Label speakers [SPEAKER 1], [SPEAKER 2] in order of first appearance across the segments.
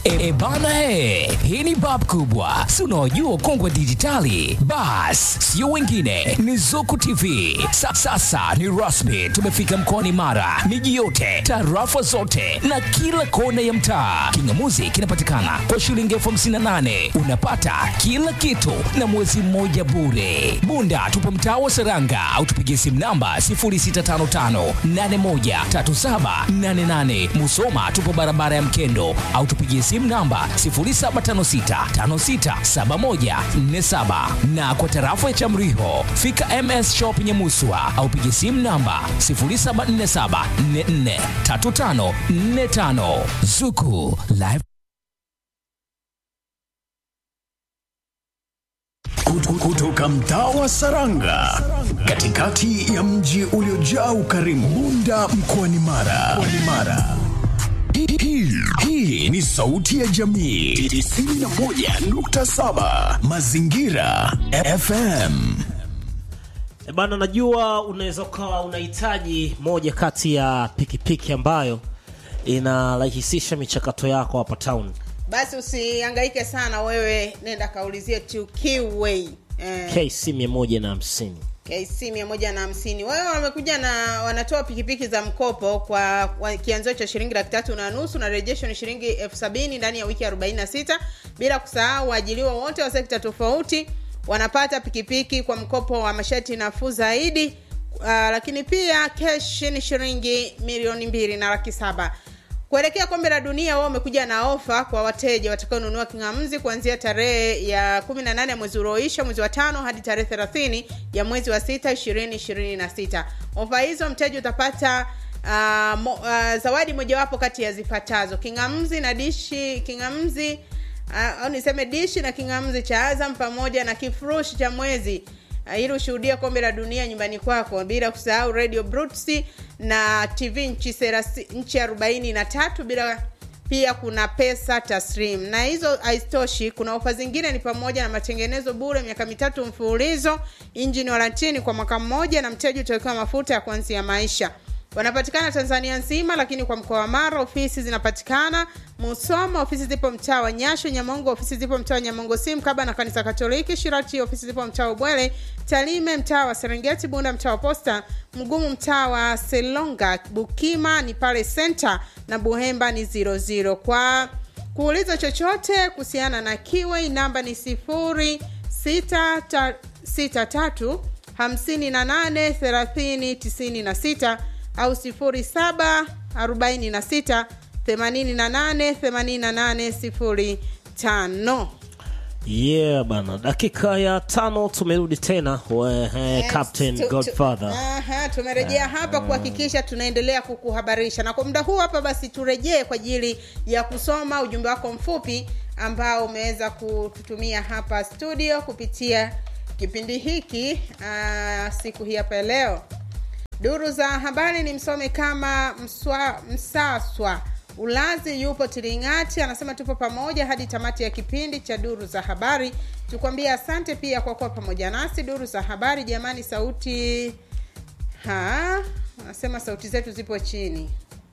[SPEAKER 1] E, e bana he, hii ni bab kubwa, si unaojua ukongwe dijitali. Bas, sio wengine, ni Zuku TV. Sa, sasa ni rasmi, tumefika mkoani Mara, miji yote, tarafa zote na kila kona ya mtaa. Kingamuzi kinapatikana kwa shilingi elfu hamsini na nane unapata kila kitu na mwezi mmoja bure. Bunda tupo mtaa wa Seranga au tupigie simu namba 0655813788. Musoma tupo barabara ya Mkendo au tupigie simu namba 0756567147 na kwa tarafa ya Chamriho fika MS Shop Nyamuswa au pigie simu namba 0747443545 Zuku Live
[SPEAKER 2] Kut- kutoka mtaa wa Saranga katikati ya mji uliojaa ukarimu Bunda mkoani Mara. Mkoani Mara. Hii- hii- Hii ni sauti ya jamii 91.7 Mazingira FM.
[SPEAKER 3] E bana, najua unaweza ukawa unahitaji moja kati ya pikipiki ambayo inarahisisha michakato yako hapa town.
[SPEAKER 4] basi usihangaike sana wewe nenda kaulizie tu Kiway eh,
[SPEAKER 3] KC 150
[SPEAKER 4] KC mia moja na hamsini wao wamekuja na wanatoa pikipiki za mkopo kwa, kwa kianzio cha shilingi laki tatu na nusu na rejesho ni shilingi elfu sabini ndani ya wiki 46 bila kusahau waajiliwa wote wa sekta tofauti wanapata pikipiki kwa mkopo wa masharti nafuu zaidi uh, lakini pia kesh ni shilingi milioni mbili na laki saba kuelekea kombe la dunia wao wamekuja na ofa kwa wateja watakaonunua kingamzi kuanzia tarehe ya 18 ya mwezi ulioisha mwezi wa tano hadi tarehe 30 ya mwezi wa sita 2026 ofa hizo mteja utapata uh, mo, uh, zawadi mojawapo kati ya zifuatazo kingamzi na dishi kingamzi uh, au niseme dishi na kingamzi cha azam pamoja na kifurushi cha mwezi uh, ili ushuhudia kombe la dunia nyumbani kwako bila kusahau radio brutsi na tv nchi serasi, nchi arobaini na tatu bila pia kuna pesa taslim na hizo haizitoshi kuna ofa zingine ni pamoja na matengenezo bure miaka mitatu mfululizo injini warantini kwa mwaka mmoja na mteja utawekewa mafuta ya kuanzia maisha wanapatikana tanzania nzima lakini kwa mkoa wa mara ofisi zinapatikana musoma ofisi zipo mtaa wa nyasho nyamongo ofisi zipo mtaa wa nyamongo si mkaba na kanisa katoliki shirati ofisi zipo mtaa wa ubwele talime mtaa wa serengeti bunda mtaa wa posta mgumu mtaa wa selonga bukima ni pale senta na buhemba ni 00 kwa kuuliza chochote kuhusiana na kiwei namba ni sifuri sita ta, sita tatu hamsini na nane thelathini tisini na sita au sifuri saba arobaini na sita themanini na nane themanini na nane sifuri tano
[SPEAKER 3] yeah bana dakika ya tano tumerudi tena we, eh, captain
[SPEAKER 4] Tu- tu-
[SPEAKER 3] godfather
[SPEAKER 4] Aha, tumerejea hapa kuhakikisha tunaendelea kukuhabarisha na kwa muda huu hapa basi turejee kwa ajili ya kusoma ujumbe wako mfupi ambao umeweza kututumia hapa studio kupitia kipindi hiki uh, siku hii hapa ya leo duru za habari ni msome kama mswa, msaswa ulazi yupo tiringati anasema tupo pamoja hadi tamati ya kipindi cha duru za habari tukwambia asante pia kwa kuwa pamoja nasi duru za habari jamani sauti ha anasema sauti zetu zipo chini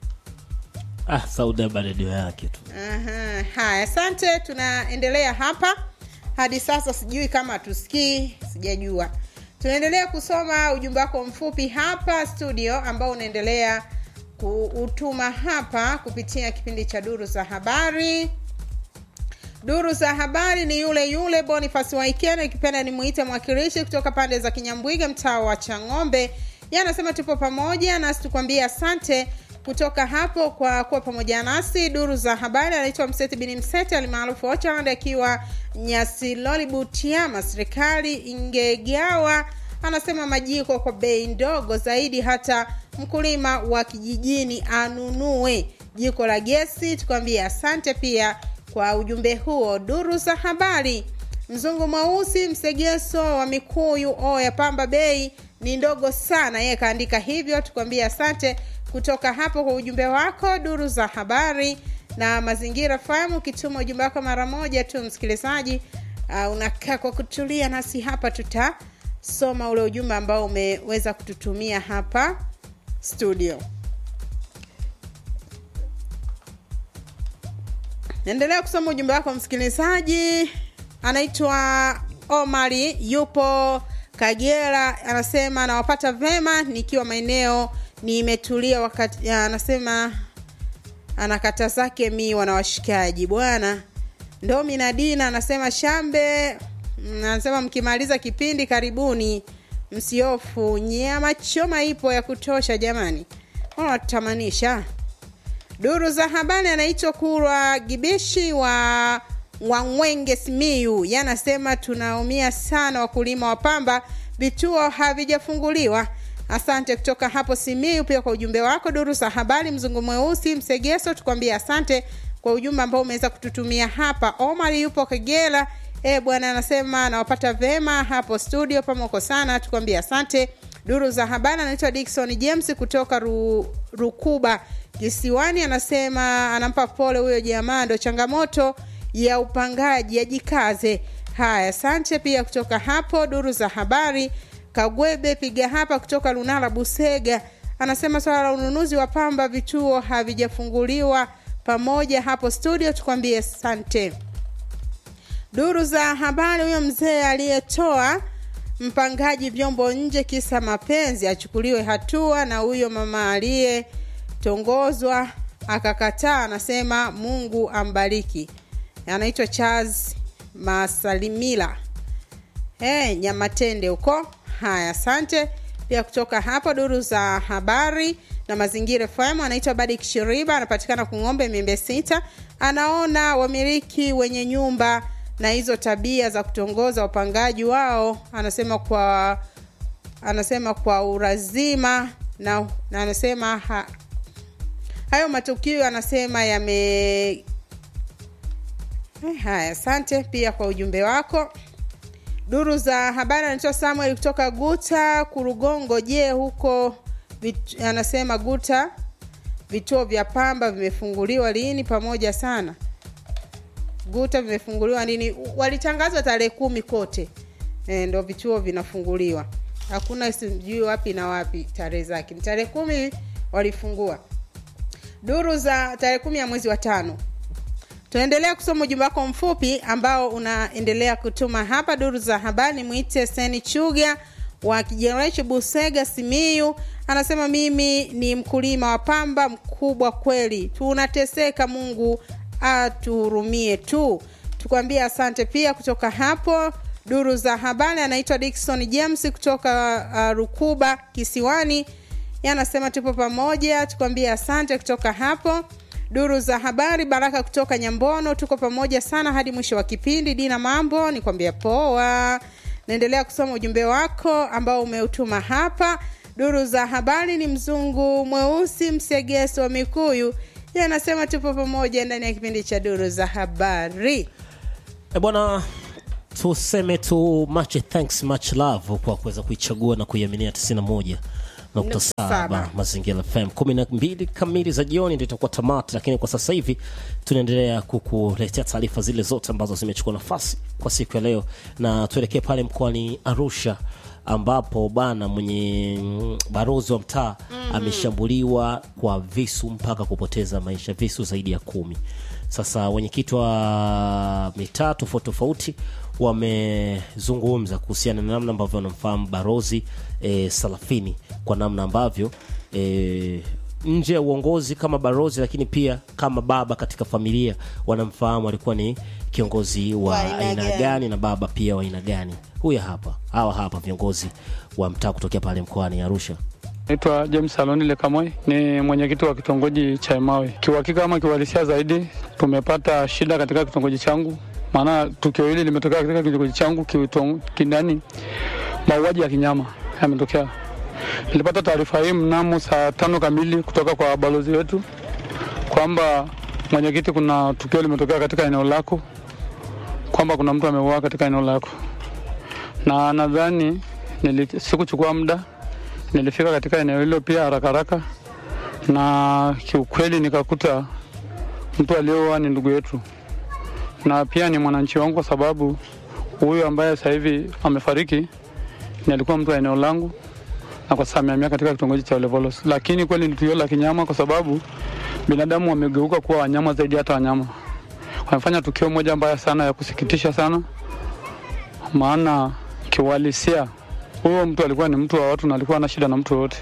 [SPEAKER 3] ah, Saudi Arabia redio yake tu
[SPEAKER 4] Aha, haya asante tunaendelea hapa hadi sasa sijui kama tusikii sijajua tunaendelea kusoma ujumbe wako mfupi hapa studio ambao unaendelea kuutuma hapa kupitia kipindi cha duru za habari duru za habari ni yule yule bonifas waikena ikipenda nimuite mwakilishi kutoka pande za kinyambwiga mtaa wa chang'ombe ye anasema tupo pamoja nasi tukwambie asante kutoka hapo kwa kuwa pamoja nasi duru za habari anaitwa mseti bini mseti alimaarufu ochand akiwa nyasiloli butiama serikali ingegawa anasema majiko kwa bei ndogo zaidi hata mkulima wa kijijini anunue jiko la gesi tukwambie asante pia kwa ujumbe huo duru za habari mzungu mweusi msegeso wa mikuyu o ya pamba bei ni ndogo sana yeye kaandika hivyo tukwambie asante kutoka hapo kwa ujumbe wako duru za habari na mazingira fahamu ukituma ujumbe wako mara moja tu msikilizaji uh, unakaa kwa kutulia nasi hapa tutasoma ule ujumbe ambao umeweza kututumia hapa studio naendelea kusoma ujumbe wako msikilizaji anaitwa omari yupo kagera anasema anawapata vema nikiwa maeneo nimetulia wakati anasema anakata zake miwa na washikaji bwana ndomi na dina anasema shambe mm, anasema mkimaliza kipindi karibuni msiofu nyama choma ipo ya kutosha jamani wanatamanisha duru za habari anaitwa kurwa gibishi wa wangwenge simiu yanasema tunaumia sana wakulima wa pamba vituo havijafunguliwa asante kutoka hapo simiu pia kwa ujumbe wako duru za habari mzungu mweusi msegeso tukwambie asante kwa ujumbe ambao umeweza kututumia hapa omar yupo kagera e bwana anasema nawapata vema hapo studio pamoko sana tukwambie asante duru za habari anaitwa dikson james kutoka Ru, rukuba kisiwani anasema anampa pole huyo jamaa ndo changamoto ya upangaji ajikaze haya asante pia kutoka hapo duru za habari kagwebe piga hapa kutoka lunala busega anasema swala la ununuzi wa pamba vituo havijafunguliwa pamoja hapo studio tukwambie sante duru za habari huyo mzee aliyetoa mpangaji vyombo nje kisa mapenzi achukuliwe hatua na huyo mama aliyetongozwa akakataa anasema mungu ambariki anaitwa charles masalimila hey, nyamatende huko haya asante pia kutoka hapa duru za habari na mazingira fm anaitwa badik shiriba anapatikana kung'ombe miembe sita anaona wamiliki wenye nyumba na hizo tabia za kutongoza wapangaji wao anasema kwa anasema kwa urazima na, na anasema ha, hayo matukio anasema yame Eh, haya asante pia kwa ujumbe wako duru za habari anaitwa samuel kutoka guta kurugongo je huko vit, anasema guta vituo vya pamba vimefunguliwa lini pamoja sana guta vimefunguliwa lini walitangazwa tarehe kumi kote e, ndo vituo vinafunguliwa hakuna sijui wapi na wapi tarehe zake ni tarehe kumi walifungua duru za tarehe kumi ya mwezi wa tano tunaendelea kusoma ujumbe wako mfupi ambao unaendelea kutuma hapa duru za habari mwite seni chuga wa kijereshi busega simiyu anasema mimi ni mkulima wa pamba mkubwa kweli tunateseka mungu atuhurumie tu tukwambie asante pia kutoka hapo duru za habari anaitwa dikson james kutoka uh, rukuba kisiwani anasema tupo pamoja tukwambie asante kutoka hapo duru za habari baraka kutoka nyambono tuko pamoja sana hadi mwisho wa kipindi dina mambo nikwambia poa naendelea kusoma ujumbe wako ambao umeutuma hapa duru za habari ni mzungu mweusi msegeso wa mikuyu ye anasema tupo pamoja ndani ya kipindi cha duru za habari
[SPEAKER 3] e bwana tuseme tu much thanks much love kwa kuweza kuichagua na kuiaminia 91 nukta
[SPEAKER 4] Nukta
[SPEAKER 3] saba
[SPEAKER 4] saba.
[SPEAKER 3] mazingira fm kumi na mbili kamili za jioni ndio itakuwa tamati lakini kwa sasa hivi tunaendelea kukuletea taarifa zile zote ambazo zimechukua nafasi kwa siku ya leo na tuelekee pale mkoani arusha ambapo bana mwenye mm, barozi wa mtaa mm-hmm. ameshambuliwa kwa visu mpaka kupoteza maisha visu zaidi ya kumi sasa wenyekiti wa mitaa tofauti tofauti wamezungumza kuhusiana na namna ambavyo wanamfahamu barozi e, salafini kwa namna ambavyo e, nje ya uongozi kama barozi lakini pia kama baba katika familia wanamfahamu alikuwa ni kiongozi wa
[SPEAKER 4] Wa aina
[SPEAKER 3] aina
[SPEAKER 4] gani.
[SPEAKER 3] gani na baba pia wa aina gani huya hapa hawa hapa viongozi wa mtaa kutokea pale mkoani arusha
[SPEAKER 5] Naitwa James Aloni Lekamoi, ni mwenyekiti wa kitongoji cha Emawe. Kiuhakika ama kiuhalisia zaidi, tumepata shida katika kitongoji changu, maana tukio hili limetokea katika kitongoji changu kiutong- kindani, mauaji ya kinyama yametokea. Nilipata taarifa hii mnamo saa tano kamili kutoka kwa balozi wetu kwamba mwenyekiti, kuna tukio limetokea katika eneo lako, kwamba kuna mtu ameuawa katika eneo lako, na nadhani nili- sikuchukua muda nilifika katika eneo hilo pia haraka haraka, na kiukweli nikakuta mtu aliyeoa ni ndugu yetu na pia ni mwananchi wangu, kwa sababu huyu ambaye sasa hivi amefariki ni alikuwa mtu wa eneo langu, na kwa sasa amehamia katika kitongoji cha Olevolos. Lakini kweli ni tukio la kinyama, kwa sababu binadamu wamegeuka kuwa wanyama zaidi hata wanyama, wamefanya tukio moja mbaya sana ya kusikitisha sana, maana kiuhalisia huyo mtu alikuwa ni mtu wa watu na alikuwa hana shida na mtu yoyote.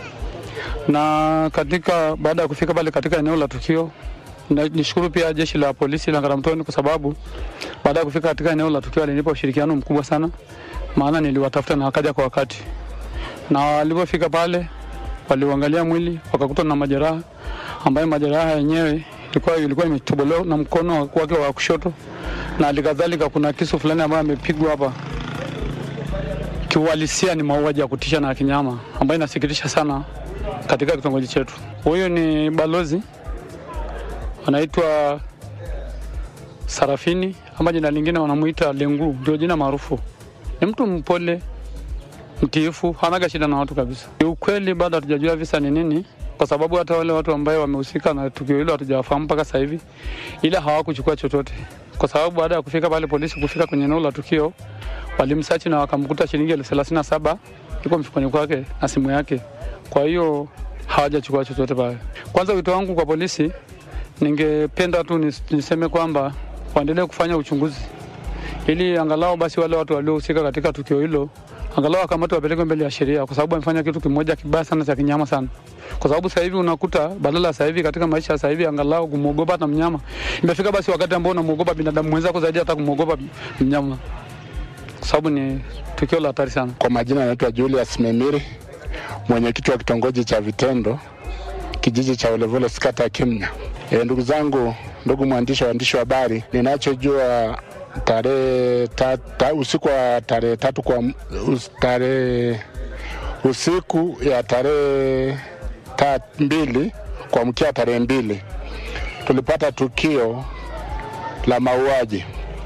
[SPEAKER 5] Na katika baada ya kufika pale katika eneo la tukio, na nishukuru pia jeshi la polisi la Ngaramtoni kwa sababu baada ya kufika katika eneo la tukio alinipa ushirikiano mkubwa sana, maana niliwatafuta na wakaja kwa wakati, na walipofika pale waliuangalia mwili wakakuta na majeraha ambayo majeraha yenyewe ilikuwa ilikuwa imetobolewa na mkono wake wa kushoto, na halikadhalika kuna kisu fulani ambayo amepigwa hapa. Kiuhalisia ni mauaji ya kutisha na ya kinyama ambayo inasikitisha sana katika kitongoji chetu. Huyu ni balozi anaitwa Sarafini ama jina lingine wanamuita Lengu, ndio jina maarufu. Ni mtu mpole, mtiifu, hanaga shida na watu kabisa. Ukweli bado hatujajua visa ni nini, kwa sababu hata wale watu ambao wamehusika na tukio hilo hatujawafahamu mpaka sasa hivi, ila hawakuchukua chochote, kwa sababu baada ya kufika pale polisi, kufika kwenye eneo la tukio, walimsachi na wakamkuta shilingi elfu thelathini na saba iko mfukoni kwake na simu yake. Kwa hiyo hawajachukua chochote pale. Kwanza wito wangu kwa polisi, ningependa tu nis- niseme kwamba waendelee kufanya uchunguzi ili angalau basi wale watu waliohusika katika tukio hilo angalau wakamatwe wapelekwe mbele ya sheria, kwa sababu wamefanya kitu kimoja kibaya sana cha kinyama sana. Kwa sababu sasa hivi unakuta badala ya sasa hivi katika maisha ya sasa hivi angalau kumwogopa hata mnyama, imefika basi wakati ambao unamwogopa binadamu mwenzako zaidi hata kumwogopa mnyama, kwa sababu ni tukio la hatari sana.
[SPEAKER 6] Kwa majina anaitwa Julius Memiri, mwenyekiti wa kitongoji cha Vitendo, kijiji cha Olevole, kata ya Kimnya. E, ndugu zangu, ndugu mwandishi wa waandishi wa habari, ninachojua tarehe ta, ta, usiku wa tarehe tatu kwa us, tarehe usiku ya tarehe ta, mbili kuamkia tarehe mbili tulipata tukio la mauaji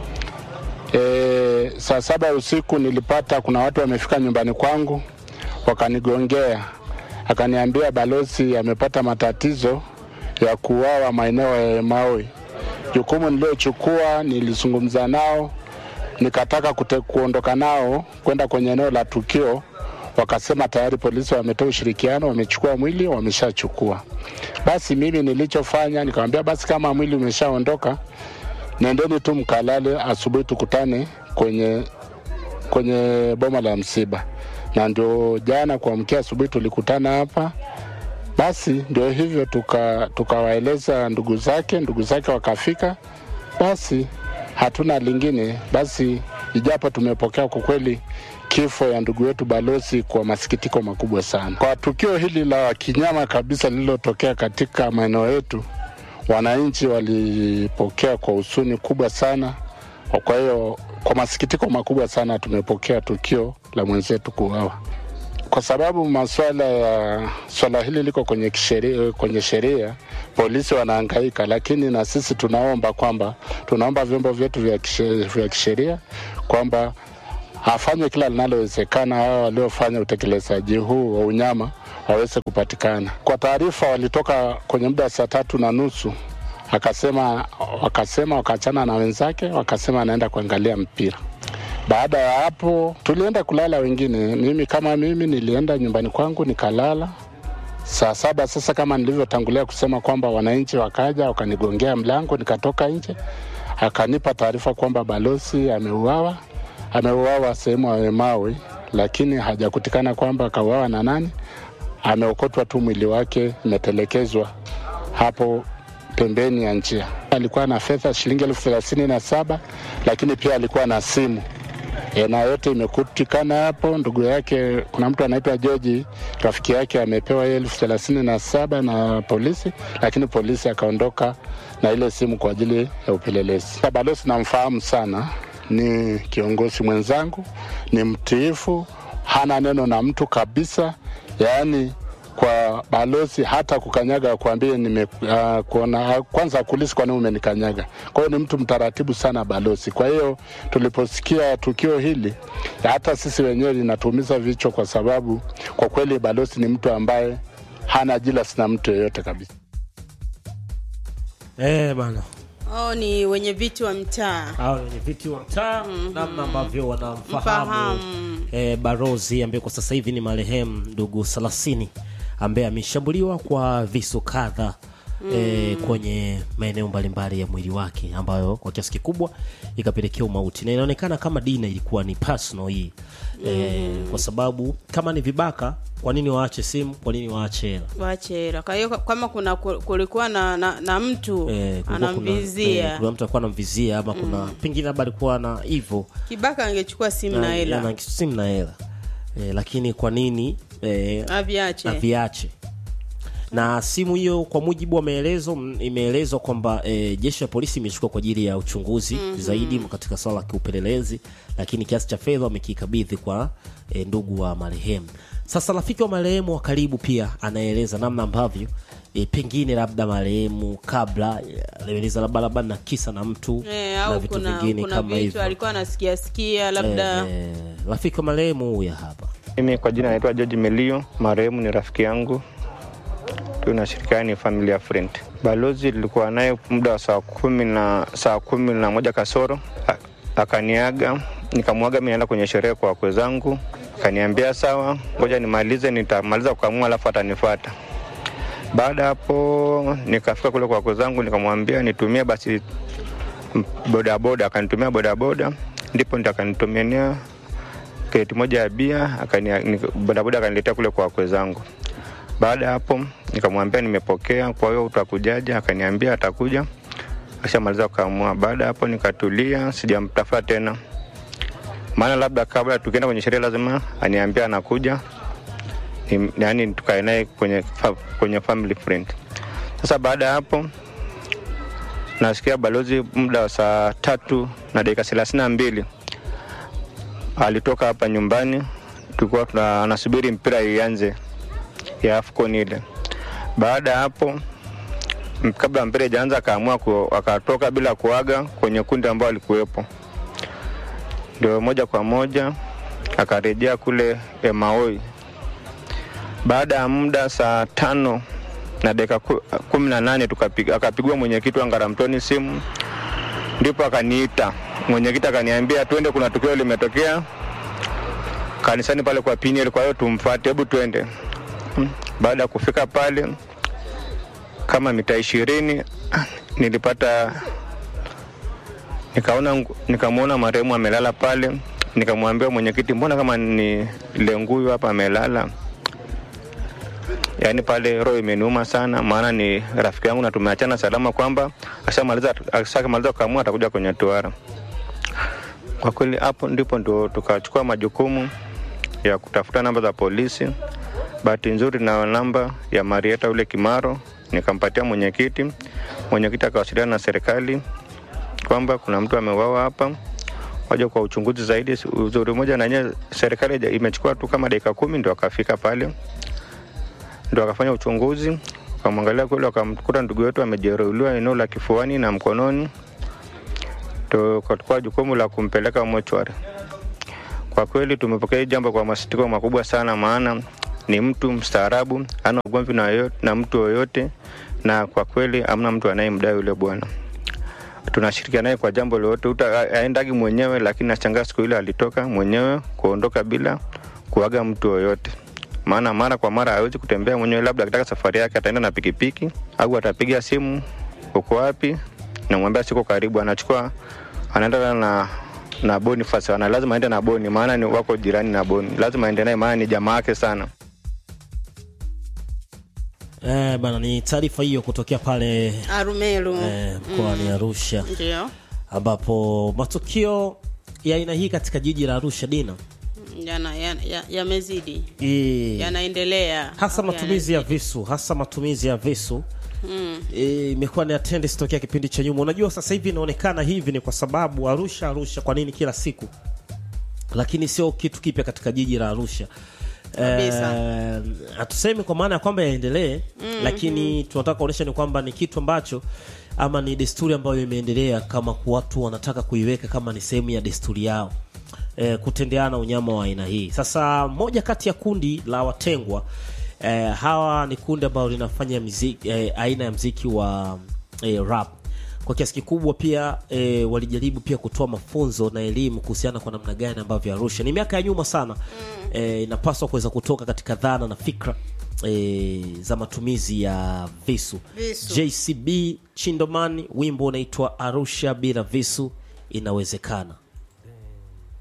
[SPEAKER 6] E, saa saba ya usiku nilipata kuna watu wamefika nyumbani kwangu wakanigongea, akaniambia balozi amepata matatizo ya kuuawa maeneo ya Maui. Jukumu niliochukua nilizungumza nao, nikataka kute, kuondoka nao kwenda kwenye eneo la tukio, wakasema tayari polisi wametoa ushirikiano, wamechukua mwili, wameshachukua. Basi mimi nilichofanya nikamwambia, basi kama mwili umeshaondoka nendeni tu mkalale, asubuhi tukutane kwenye kwenye boma la msiba. Na ndio jana kuamkia asubuhi tulikutana hapa. Basi ndio hivyo, tuka tukawaeleza ndugu zake, ndugu zake wakafika. Basi hatuna lingine, basi ijapo tumepokea kwa kweli kifo ya ndugu wetu balozi kwa masikitiko makubwa sana, kwa tukio hili la kinyama kabisa lililotokea katika maeneo yetu wananchi walipokea kwa husuni kubwa sana. Kwa hiyo kwa masikitiko makubwa sana tumepokea tukio la mwenzetu kuuawa, kwa sababu masuala ya swala hili liko kwenye kisheria, kwenye sheria, polisi wanahangaika, lakini na sisi tunaomba kwamba tunaomba vyombo vyetu vya kishe- vya kisheria kwamba afanye kila linalowezekana hao waliofanya utekelezaji huu wa unyama waweze kupatikana. Kwa taarifa, walitoka kwenye muda wa saa tatu na nusu akasema wakasema wakaachana na wenzake, wakasema anaenda kuangalia mpira. Baada ya hapo tulienda kulala wengine. Mimi kama mimi nilienda nyumbani kwangu nikalala saa saba. Sasa kama nilivyotangulia kusema kwamba wananchi wakaja wakanigongea mlango, nikatoka nje, akanipa taarifa kwamba balozi ameuawa, ameuawa sehemu ya Mawe, lakini hajakutikana kwamba akauawa na nani. Ameokotwa tu mwili wake, imetelekezwa hapo pembeni ya njia. Alikuwa na fedha shilingi elfu thelathini na saba lakini pia alikuwa na simu e, na yote imekutikana hapo. Ndugu yake, kuna mtu anaitwa George, rafiki yake amepewa hiyo elfu thelathini na saba na polisi, lakini polisi akaondoka na ile simu kwa ajili ya upelelezi. Balozi namfahamu sana, ni kiongozi mwenzangu, ni mtiifu, hana neno na mtu kabisa, yaani kwa balozi hata kukanyaga kuambie nime uh, kuona kwanza akulisi kwa nini umenikanyaga. Kwa hiyo ni mtu mtaratibu sana balozi. Kwa hiyo tuliposikia tukio hili, hata sisi wenyewe linatuumiza vichwa, kwa sababu kwa kweli balozi ni mtu ambaye hana jilasi na mtu yeyote kabisa.
[SPEAKER 3] Eh, bana
[SPEAKER 4] oh, ni wenye viti wa mtaa
[SPEAKER 3] hao wenye viti wa mtaa namna ambavyo wanamfahamu
[SPEAKER 4] Mfahamu.
[SPEAKER 3] eh, barozi ambaye kwa sasa hivi ni marehemu ndugu Salasini ambaye ameshambuliwa kwa visu kadha eh, kwenye maeneo mbalimbali ya mwili wake ambayo kwa kiasi kikubwa ikapelekea umauti na inaonekana kama dina ilikuwa ni personal hii eh, kwa sababu kama ni vibaka kwa nini waache simu kwa nini waache hela
[SPEAKER 4] waache hela kwa hiyo kama kuna kulikuwa na, na, na mtu
[SPEAKER 3] Eh, kulikuwa kuna- eh,
[SPEAKER 4] anamvizia
[SPEAKER 3] kuna mtu alikuwa anamvizia ama kuna pengine labda alikuwa na hivyo
[SPEAKER 4] kibaka angechukua simu na hela
[SPEAKER 3] na simu na hela eh, lakini kwa nini eh,
[SPEAKER 4] aviache
[SPEAKER 3] aviache na simu hiyo kwa mujibu wa maelezo m- imeelezwa kwamba e, jeshi la polisi imechukua kwa ajili ya uchunguzi mm-hmm. zaidi katika swala la kiupelelezi lakini kiasi cha fedha wamekikabidhi kwa e, ndugu wa marehemu sasa rafiki wa marehemu wa karibu pia anaeleza namna ambavyo e, pengine labda marehemu kabla e, alieleza labda labda na kisa na mtu
[SPEAKER 4] Eh,
[SPEAKER 3] na
[SPEAKER 4] au
[SPEAKER 3] vitu
[SPEAKER 4] kuna,
[SPEAKER 3] vingine
[SPEAKER 4] kuna
[SPEAKER 3] kama
[SPEAKER 4] vitu
[SPEAKER 3] hivyo
[SPEAKER 4] alikuwa anasikia sikia labda
[SPEAKER 3] Eh, eh, rafiki wa marehemu huya hapa
[SPEAKER 7] Mimi kwa jina naitwa George Melio, marehemu ni rafiki yangu, tunashirikiana ni familia friend. Balozi nilikuwa naye muda wa saa kumi na saa kumi na moja kasoro A- akaniaga, nikamwaga mimi naenda kwenye sherehe kwa wakwe zangu, akaniambia sawa, ngoja nimalize, nitamaliza kukamua alafu atanifuata. Baada hapo nikafika kule kwa wakwe zangu, nikamwambia nitumie basi m- bodaboda, akanitumia bodaboda, ndipo ndo akanitumia kreti moja ya bia akani- nika- bodaboda akaniletea kule kwa wakwe zangu. Baada ya hapo nikamwambia nimepokea, kwa hiyo utakujaje? Akaniambia atakuja akishamaliza kukamua. Baada ya hapo nikatulia, sijamtafuta tena, maana labda kabla tukienda kwenye sherehe lazima aniambia anakuja, Ni- yaani tukae naye kwenye, fa, kwenye family friend. Sasa baada ya hapo nasikia balozi muda wa saa tatu na dakika thelathini na mbili alitoka hapa nyumbani, tulikuwa tuna- anasubiri mpira ianze ya AFCON ile. Baada ya hapo m- kabla mpira ijaanza, akaamua ku, akatoka bila kuaga kwenye kundi ambao alikuwepo, ndio moja kwa moja akarejea kule Emaoi. Baada ya muda saa tano na dakika ku- kumi na nane tukapiga- akapigwa mwenyekiti wa Ngaramtoni simu, ndipo akaniita mwenyekiti akaniambia twende, kuna tukio limetokea kanisani pale kwa Piniel, kwa hiyo tumfuate, hebu twende. Mm. Baada ya kufika pale kama mita ishirini nilipata nikaona ngu- nikamwona marehemu amelala pale, nikamwambia mwenyekiti, mbona kama ni lenguyu hapa amelala? Yaani pale roho imeniuma sana, maana ni rafiki yangu na tumeachana salama, kwamba ashamaliza ashamaliza kukamua atakuja kwenye toara. Kwa kweli hapo ndipo ndo tukachukua majukumu ya kutafuta namba za polisi. Bahati nzuri na namba ya Marieta ule Kimaro, nikampatia mwenyekiti. Mwenyekiti akawasiliana na serikali kwamba kuna mtu ameuawa hapa, waje kwa uchunguzi zaidi. Uzuri moja na yenyewe serikali haija- imechukua tu kama dakika kumi ndo akafika pale, ndo akafanya uchunguzi, wakamwangalia kweli, wakamkuta ndugu yetu amejeruhiwa eneo la kifuani na mkononi, tukachukua jukumu la kumpeleka mochwari. Kwa kweli tumepokea hili jambo kwa masikitiko makubwa sana, maana ni mtu mstaarabu, ana ugomvi na, yoyote- na mtu yoyote, na kwa kweli hamna mtu anayemdai yule bwana. Tunashirikiana naye kwa jambo lolote, uta aendagi mwenyewe, lakini nashangaa siku ile alitoka mwenyewe kuondoka bila kuaga mtu yoyote. Maana mara kwa mara hawezi kutembea mwenyewe, labda akitaka safari yake ataenda na pikipiki au atapiga simu, uko wapi, namwambia siko karibu, anachukua anaenda na na Boniface ana lazima aende na Boni, maana ni wako jirani na Boni, lazima aende naye, maana ni jamaa yake sana.
[SPEAKER 3] eh, bana ni taarifa hiyo kutokea pale
[SPEAKER 4] Arumeru
[SPEAKER 3] eh, mkoani Arusha
[SPEAKER 4] ndio
[SPEAKER 3] ambapo matukio ya aina hii katika jiji la Arusha dina
[SPEAKER 4] yana yamezidi ya, yamezidi.
[SPEAKER 3] eh,
[SPEAKER 4] yanaendelea
[SPEAKER 3] hasa
[SPEAKER 4] Au
[SPEAKER 3] matumizi ya visu hasa matumizi ya visu Eh, imekuwa ni attendance tokea kipindi cha nyuma unajua sasa hivi inaonekana hivi ni kwa sababu arusha arusha kwa nini kila siku lakini sio kitu kipya katika jiji la arusha
[SPEAKER 4] Kabisa.
[SPEAKER 3] Eh, hatusemi kwa maana ya kwamba yaendelee lakini tunataka kuonyesha ni kwamba ni kitu ambacho ama ni desturi ambayo imeendelea kama watu wanataka kuiweka kama ni sehemu ya desturi yao eh, kutendeana unyama wa aina hii sasa moja kati ya kundi la watengwa eh, hawa ni kundi ambalo linafanya mziki, eh, aina ya mziki wa eh, rap kwa kiasi kikubwa pia e, walijaribu pia kutoa mafunzo na elimu kuhusiana kwa namna gani ambavyo Arusha ni miaka ya nyuma sana mm. e, inapaswa kuweza kutoka katika dhana na fikra e, za matumizi ya visu.
[SPEAKER 4] Visu.
[SPEAKER 3] JCB Chindomani, wimbo unaitwa Arusha bila visu inawezekana.